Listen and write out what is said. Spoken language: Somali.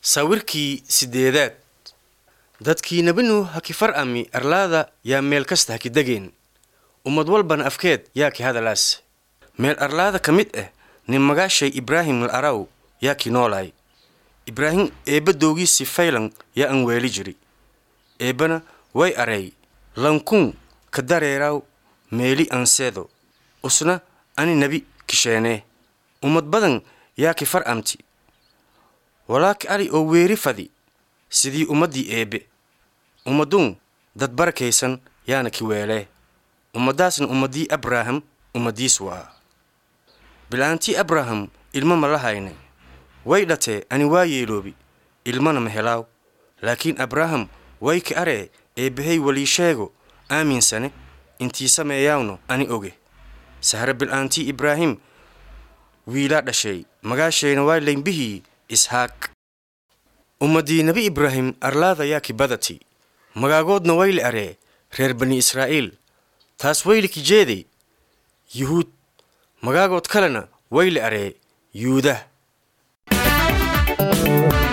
sawirkii sideedaad dadkii nebi nuux ha ki far'ami arlaada yaa meel kasta ha ki degeen ummad walbana afkeed yaa ki hadalaas meel arlaada ka mid ah nin magaashay ibraahim al araw yaa ki noolaay ibraahim eebba dowgiisii faylan yaa an weeli jiri eebbana way areey lankuun ka dareeraw meeli anseedo usna ani nebi kisheenee ummad badan yaa ki far'amti walaaki ari oo weeri fadi sidii ummaddii eebbe ummadduun dad barakaysan yaana ki weelee ummaddaasna ummaddii abraham ummaddiis waa bil'aantii abraham ilmo ma la hayne way dhatee ani waa yeeloobi ilmana ma helaaw laakiin abraham way ki aree eebbahay walii sheego aaminsane intii sameeyaawno ani oge sahre bil'aantii ibraahim wiilaa dhashay magaashayna waa laynbihii ishaaq ummaddii nebi ibraahim arlaada yaa ki badati magaagoodna wayle aree reer bani israa'iil taas wayli ki jeeday yuhuud magaagood kalena wayle aree yuudah